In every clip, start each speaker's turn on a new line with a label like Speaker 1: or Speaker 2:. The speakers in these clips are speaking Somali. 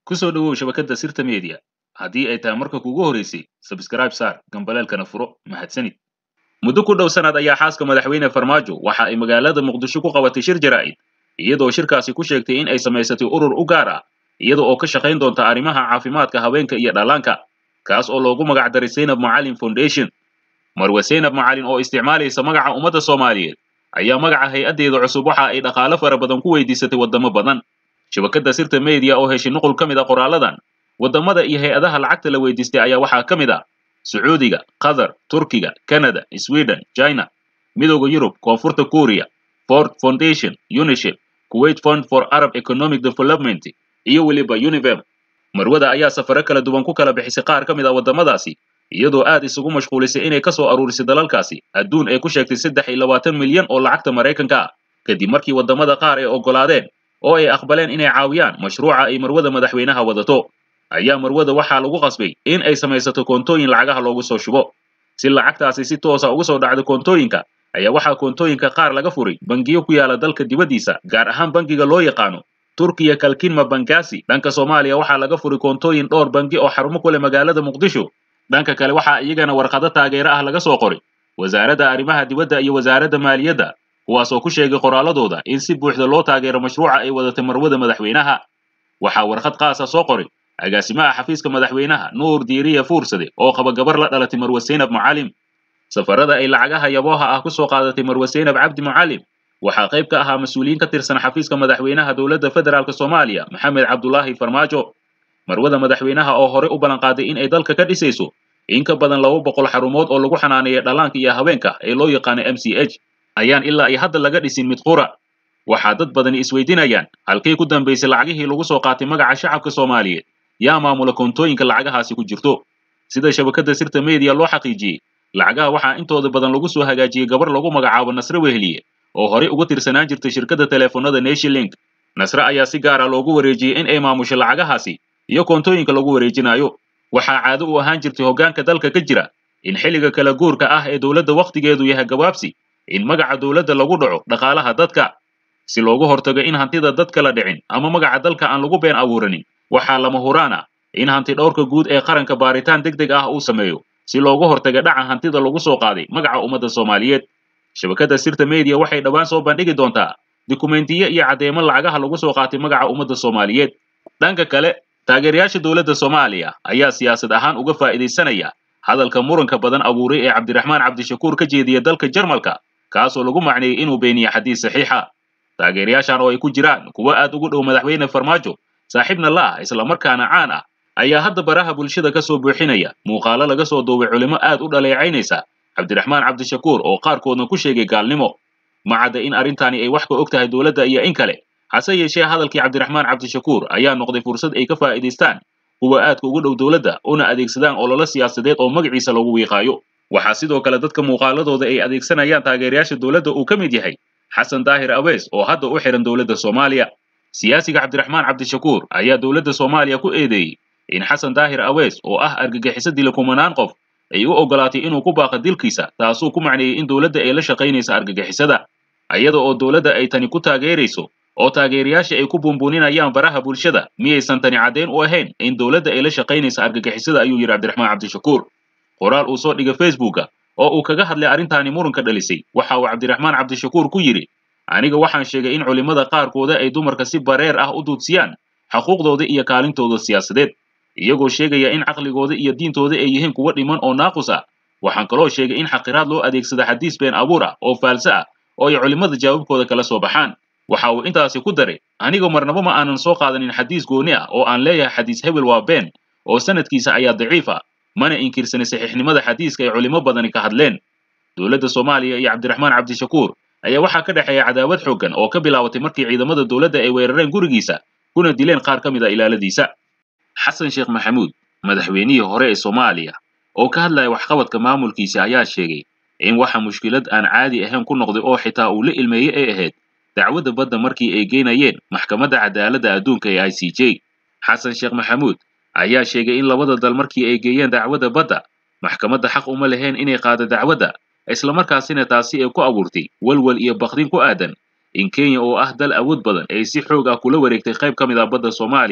Speaker 1: ku soo dhowow shabakadda sirta media haddii ay tahay marka kuugu horeysay sabskraib saar gambaleelkana furo mahadsanid muddo ku dhow sanad ayaa xaaska madaxweyne farmaajo waxa ay magaalada muqdisho ku qabatay shir jaraa'id iyadoo shirkaasi ku sheegtay in ay samaysatay urur u gaar ah iyada oo ka shaqayn doonta arrimaha caafimaadka haweenka iyo dhallaanka kaas oo loogu magac daray zaynab macalin foundation marwe zaynab macalin oo isticmaalaysa magaca ummadda soomaaliyeed ayaa magaca hay-addeeda cusub waxa ay dhaqaale fara badan ku weydiisatay waddamo badan shabakadda sirta media oo heshay nuqul ka mid a qoraaladan waddamada iyo hay-adaha lacagta la weydiistay ayaa waxaa ka mid ah sacuudiga qatar turkiga canada sweden china midooda yurub koonfurta kuuriya ford foundation unisef kuwait fund for arab economic development iyo weliba univem marwada ayaa safaro kala duwan ku kala bixisay qaar ka mid ah waddamadaasi iyadoo aad isugu mashquulisay inay ka soo aruurisay dalalkaasi adduun ay ku sheegtay saddex iyo labaatan milyan oo lacagta maraykanka ah kadib markii waddamada qaar ay oggolaadeen oo ay aqbaleen inay caawiyaan mashruuca ay marwada madaxweynaha wadato ayaa marwada waxaa lagu qasbay in ay samaysato koontooyin lacagaha loogu soo shubo si lacagtaasi si toosa ugu soo dhacdo koontooyinka ayaa waxaa koontooyinka qaar laga furay bangiyo ku yaala dalka dibaddiisa gaar ahaan bangiga loo yaqaano turkiya kalkinma bangasi dhanka soomaaliya waxaa laga furay koontooyin dhowr bangi oo xarumo ku leh magaalada muqdisho dhanka kale waxaa iyagana warqado taageero ah laga soo qoray wasaaradda arrimaha dibadda iyo wasaaradda maaliyadda kuwaasoo ku sheegay qoraaladooda in si buuxda loo taageero mashruuca ay wadatay marwada madaxweynaha waxaa warqad qaasa soo qoray agaasimaha xafiiska madaxweynaha nuur diiriya fuursade oo qaba gabar la dhalatay marwe zaynab mucalim safarada ay lacagaha yabooha ah ku soo qaadatay marwe zaynab cabdi mucalim waxaa qayb ka ahaa mas-uuliyiin ka tirsan xafiiska madaxweynaha dowladda federaalk soomaaliya maxamed cabdulaahi farmaajo marwada madaxweynaha oo horey u ballanqaaday in ay dalka ka dhisayso in ka badan laba boqol xarumood oo lagu xanaaneeya dhallaanka iyo haweenka ee loo yaqaano m c h ayaan ilaa iyo hadda laga dhisin mid qura waxaa dad badani isweydiinayaan halkay ku dambaysay lacagihii lagu soo qaatay magaca shacabka soomaaliyeed yaa maamula koontooyinka lacagahaasi ku jirto sida shabakadda sirta media loo xaqiijiyey lacagaha waxaa intooda badan lagu soo hagaajiyey gabar lagu magacaabo nasre wehliye oo horey uga tirsanaan jirtay shirkadda teleefonada nationlink nasre ayaa si gaara loogu wareejiyey in ay maamusho lacagahaasi iyo koontooyinka lagu wareejinayo waxaa caado u ahaan jirtay hoggaanka dalka ka jira in xilliga kala guurka ah ee dowladda wakhtigeedu yahay gabaabsi in magaca dowladda lagu dhaco dhaqaalaha dadka si loogu hortago in hantida dadka la dhicin ama magaca dalka aan lagu been abuuranin waxaa lama huraan ah in hanti dhowrka guud ee qaranka baaritaan deg deg ah uu sameeyo si loogu hortaga dhaca hantida lagu soo qaaday magaca ummadda soomaaliyeed shabakadda sirta media waxay dhowaan soo bandhigi doontaa dukumentiyo iyo caddeemo lacagaha lagu soo qaatay magaca ummadda soomaaliyeed dhanka kale taageerayaasha dowladda soomaaliya ayaa siyaasad ahaan uga faa'iidaysanaya hadalka muranka badan abuuray ee cabdiraxmaan cabdishakuur ka jeediya dalka jarmalka kaasoo lagu macneeyey inuu beeniye xadiis saxiixa taageerayaashan oo ay ku jiraan kuwo aad ugu dhow madaxweyne farmaajo saaxiibna la ah islamarkaana caan ah ayaa hadda baraha bulshada ka soo buuxinaya muuqaalo laga soo duubay culimo aad u dhaleecaynaysa cabdiraxmaan cabdishakuur oo qaarkoodna ku sheegay gaalnimo ma cadda in arrintani ay wax ka og tahay dowladda iyo in kale hase yeeshee hadalkii cabdiraxmaan cabdishakuur ayaa noqday fursad ay ka faa'iidaystaan kuwa aadka ugu dhow dowladda una adeegsadaan ololo siyaasadeed oo magaciisa lagu wiiqaayo waxaa sidoo kale dadka muuqaaladooda ay adeegsanayaan taageerayaasha dowladda uu ka mid yahay xasan daahir awees oo hadda u xihan dowladda soomaaliya siyaasiga cabdiraxmaan cabdishakuur ayaa dowladda soomaaliya ku eedeeyey in xasan daahir awees oo ah argagixiso dila kumanaan qof ay u oggolaatay inuu ku baaqa dilkiisa taasuu ku macneeyey in dowladda ay la shaqaynaysa argagixisada iyada oo dowladda ay tani ku taageerayso oo taageerayaasha ay ku buunbuuninayaan baraha bulshada miyaysan tani caddayn u ahayn in dowladda ay la shaqaynaysa argagixisada ayuu yidhi cabdiraxmaan cabdishakuur qoraal uu soo dhigay facebooka oo uu kaga hadlay arrintaani muranka dhalisay waxa uu cabdiraxmaan cabdishakuur ku yidhi aniga waxaan sheegay in culimmada qaarkooda ay dumarka si bareer ah u duudsiyaan xuquuqdooda iyo kaalintooda siyaasadeed iyagoo sheegaya in caqligooda iyo diintooda ay yihiin kuwo dhiman oo naaqus ah waxaan kaloo sheegay in xaqiraad loo adeegsada xadiis been abuur ah oo faalse ah oo ay culimmada jawaabkooda kala soo baxaan waxa uu intaasi ku daray aniga marnaba ma aanan soo qaadanin xadiis gooni ah oo aan leeyahay xadiis hebel waa been oo sanadkiisa ayaa daciif ah mana inkirsanin saxiixnimada xadiiska ay culimo badani ka hadleen dowladda soomaaliya iyo cabdiraxmaan cabdishakuur ayaa waxaa ka dhexeeya cadaawad xooggan oo ka bilaabatay markii ciidamada dowladda ay weerareen gurigiisa kuna dileen qaar ka mid a ilaaladiisa xasan sheekh maxamuud madaxweynihii hore ee soomaaliya oo ka hadlaya waxqabadka maamulkiisa ayaa sheegay in waxa mushkilad aan caadi ahayn ku noqday oo xitaa uu la ilmeeyey ay ahayd dacwadda badda markii ay geynayeen maxkamadda cadaaladda adduunka ee i c j xasan sheekh maxamuud ayaa sheegay in labada dal markii ay geeyeen dacwadda badda maxkamadda xaq uma lahayn inay qaado dacwadda islamarkaasina taasi ay ku abuurtay walwal iyo bakdin ku aadan in kenya oo ah dal awood badan ay si xoog ah kula wareegtay qayb ka mid ah badda soomaaliya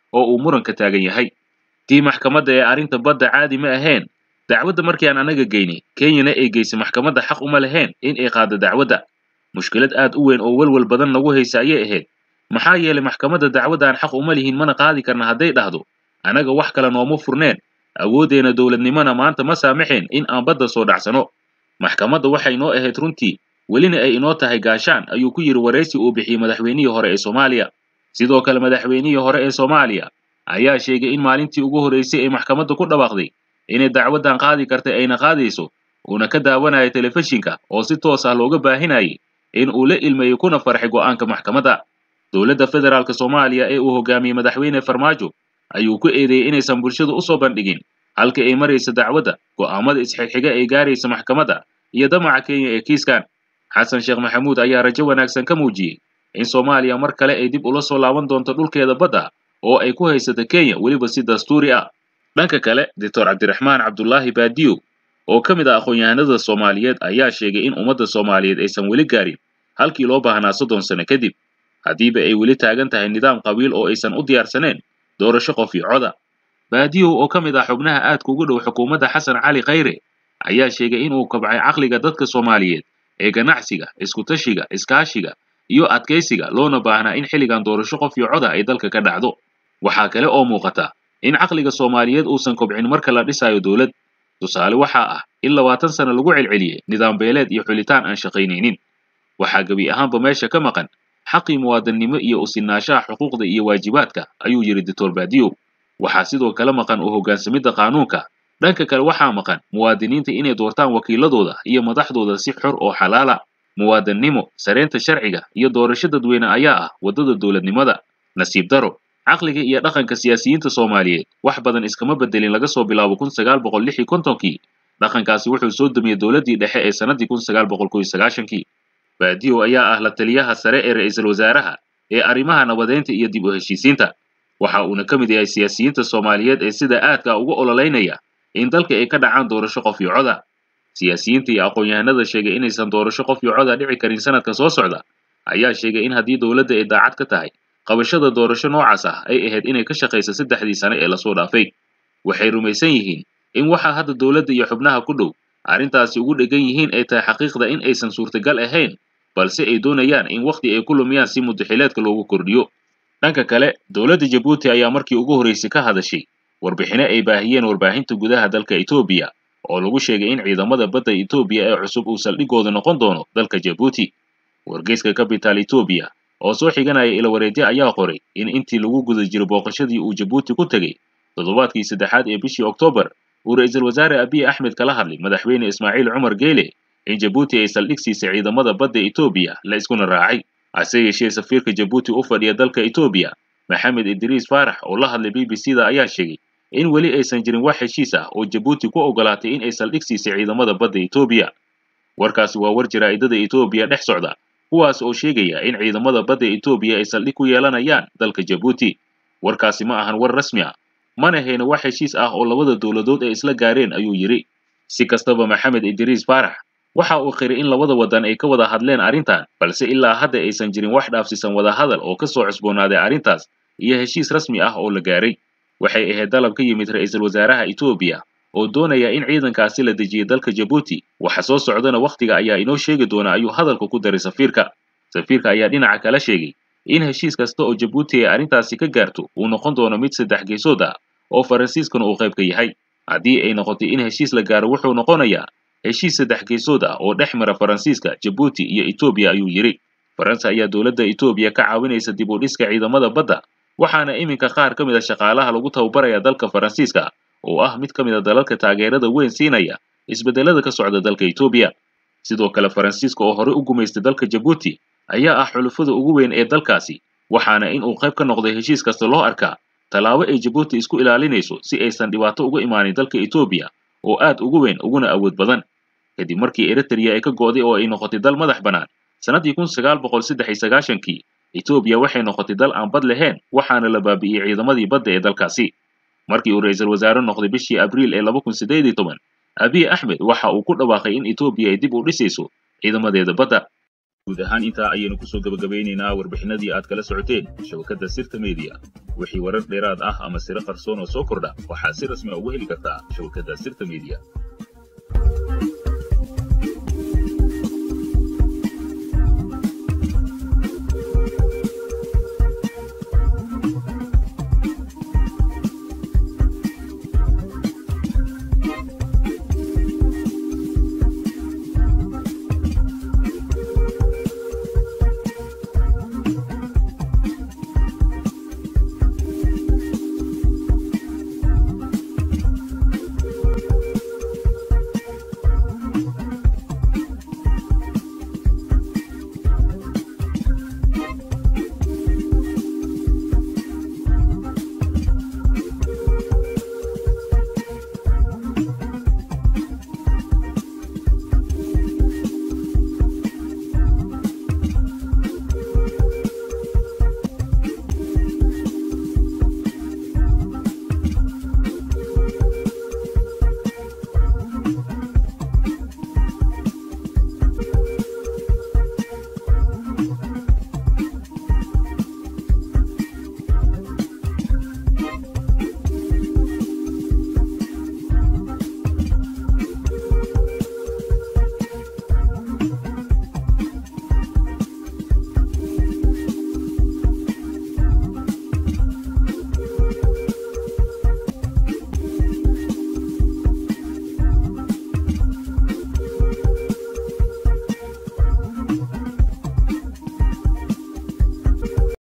Speaker 1: oo uu muranka taagan yahay tii maxkamadda ee arrinta badda caadi ma ahayn dacwadda markii aan anaga geynay kenyana ay geysay maxkamadda xaq uma lahayn in ay qaaddo dacwadda mushkilad aad u weyn oo welwel badan nagu haysa ayay ahayd maxaa yeelay maxkamadda dacwadda aan xaq uma lihin mana qaadi karna hadday dhahdo annaga wax kale nooma furneen awooddeena dowladnimona maanta ma saamaxeen in aan badda soo dhacsano maxkamadda waxay noo ahayd runtii welina ay inoo tahay gaashaan ayuu ku yidhi waraysi uu bixiyey madaxweynihii hore ee soomaaliya sidoo kale madaxweynihii hore ee soomaaliya ayaa sheegay in maalintii ugu horraysay ay maxkamadda ku dhawaaqday inay dacwaddan qaadi kartay ayna qaadayso uuna ka daawanayo telefishinka oo si toos ah looga baahinayay in uu la ilmeeyey kuna farxay go'aanka maxkamadda dowladda federaalk soomaaliya ee uu hogaamiyey madaxweyne farmaajo ayuu ku eedeeyey inaysan bulshadu u soo bandhigin halka ay maraysa dacwadda go'aamada isxigxiga ay gaaraysa maxkamadda iyo damaca kenya ee kiiskan xasan sheekh maxamuud ayaa rajo wanaagsan ka muujiyey in soomaaliya mar kale ay dib ula soo laaban doonto dhulkeeda badda oo ay ku haysato kenya weliba si dastuuri ah dhanka kale doctor cabdiraxmaan cabdulaahi baadiyo oo ka mid ah aqoon-yahanada soomaaliyeed ayaa sheegay in ummadda soomaaliyeed aysan weli gaarin halkii loo baahnaa soddon sano kadib haddiiba ay weli taagan tahay nidaam qabiil oo aysan u diyaarsaneen doorasho qof iyo coda baadiyow oo ka mid ah xubnaha aadka ugu dhow xukuumadda xasan cali khayre ayaa sheegay inuu kabcay caqliga dadka soomaaliyeed ee ganacsiga iskutashiga iskaashiga iyo adkaysiga loona baahnaa in xilligan doorasho qof iyo coda ay dalka ka dhacdo waxaa kale oo muuqata in caqliga soomaaliyeed uusan kobcin marka la dhisayo dowlad tusaale waxaa ah in labaatan sano lagu celceliyey nidaam beeleed iyo xulitaan aan shaqaynaynin waxaa gebi ahaanba meesha ka maqan xaqii muwaadannimo iyo usinaanshaha xuquuqda iyo waajibaadka ayuu yidhi doctor baadiyow waxaa sidoo kale maqan u hoggaansamidda qaanuunka dhanka kale waxaa maqan muwaadiniinta inay doortaan wakiiladooda iyo madaxdooda si xor oo xalaala muwaadannimo sareynta sharciga iyo doorasho dadweyne ayaa ah waddada dowladnimada nasiib daro caqliga iyo dhaqanka siyaasiyiinta soomaaliyeed wax badan iskama bedelin laga soo bilaabo kun sagaal boqol lix iyo kontonkii dhaqankaasi wuxuu soo dumiyey dowladdii dhexe ee sannadii kun sagaal boqol kow iyo sagaashankii baadiyow ayaa ah la taliyaha sare ee ra'iisul wasaaraha ee arrimaha nabadeynta iyo dib u heshiisiinta waxa uuna ka mid yahay siyaasiyiinta soomaaliyeed ee sida aadka uga ololeynaya in dalka ay ka dhacaan doorasho qof iyo coda siyaasiyiinta iyo aqoon-yahanada sheegay inaysan doorasho qof iyo coda dhici karin sanadka soo socda ayaa sheegay in haddii dowladda ay daacad ka tahay qabashada doorasho noocaas ah ay ahayd inay ka shaqayso saddexdii sane ee lasoo dhaafay waxay rumaysan yihiin in waxaa hadda dowladda iyo xubnaha ku dhow arrintaasi ugu dhegan yihiin ay tahay xaqiiqda in aysan suurtagal ahayn balse ay doonayaan in wakhti ay ku lumiyaan si mudaxileedka loogu kordhiyo dhanka kale dowladda jabuuti ayaa markii ugu horraysay ka hadashay warbixino ay baahiyeen warbaahinta gudaha dalka etoobiya oo lagu sheegay in ciidamada badda etoobiya ee cusub uu saldhigooda noqon doono dalka jabuuti wargeyska capital etoobiya oo soo xiganaya ilawareedye ayaa qoray in intii lagu guda jiro booqashadii uu jabuuti ku tegey toddobaadkii saddexaad ee bishii oktoobar uu ra'iisul wasaare abiy axmed kala hadlay madaxweyne ismaaciil cumar geele in jabuuti ay saldhig siisay ciidamada badda etoobiya la iskuna raacay hase yeeshee safiirka jabuuti u fadhiya dalka etoobiya maxamed idriis faarax oo la hadlay b b c da ayaa sheegay in weli aysan jirin wax heshiis ah oo jabuuti ku ogolaatay in ay saldhig siisay ciidamada badda etoobiya warkaasi waa war jaraa'idada etoobiya dhex socda kuwaas oo sheegaya in ciidamada badda etoobiya ay saldhig ku yeelanayaan dalka jabuuti warkaasi ma ahan war rasmi ah mana hayna wax heshiis ah oo labada dowladood ay isla gaareen ayuu yidhi si kastaba maxamed idriis faarax waxa uu qiray in labada waddan ay ka wada hadleen arrintan balse ilaa hadda aysan jirin wax dhaafsisan wadahadal oo ka soo cusboonaaday arrintaas iyo heshiis rasmi ah oo la gaaray waxay ahayd dalab ka yimid ra'iisul wasaaraha etoobiya oo doonaya in ciidankaasi la dejiyay dalka jabuuti waxa soo socdana wakhtiga ayaa inoo sheegi doona ayuu hadalka ku daray safiirka safiirka ayaa dhinaca kala sheegay in heshiis kasta oo jabuuti ay arrintaasi ka gaarto uu noqon doono mid saddex geesood ah oo faransiiskana uu qayb ka yahay haddii ay noqotay in heshiis la gaaro wuxuu noqonayaa heshiis saddex geesood ah oo dhex mara faransiiska jabuuti iyo etoobiya ayuu yidhi faransa ayaa dowladda etoobiya ka caawinaysa dib u dhiska ciidamada badda waxaana iminka qaar ka mid a shaqaalaha lagu tababaraya dalka faransiiska oo ah mid ka mid a dalalka taageerada weyn siinaya isbeddelada ka socda dalka etoobiya sidoo kale faransiiska oo horey u gumaystay dalka jabuuti ayaa ah xulufada ugu weyn ee dalkaasi waxaana in uu qayb ka noqday heshiis kasta loo arkaa tallaabo ay jabuuti isku ilaalinayso si aysan dhibaato uga imaanin dalka etoobiya oo aad ugu weyn uguna awood badan kadib markii eritrea ay ka go'day oo ay noqotay dal madax bannaan sannaddii kun sagaal boqol saddex iyo sagaashankii etoobiya waxay noqotay dal aan bad lahayn waxaana la baabi'iyey ciidamadii badda ee dalkaasi markii uu ra'iisul wasaare noqday bishii abriil ee laba kun siddeed iyo toban abiy axmed waxa uu ku dhawaaqay in etoobiya ay dib u dhisayso ciidamadeeda badda guud ahaan intaa ayaynu kusoo gebagabaynaynaa warbixinadii aad kala socoteen shabakadda sirta media wixii warar dheeraad ah ama siro qarsoon oo soo kordha waxaad si rasmi a ugu heli kartaa shabakadda sirta media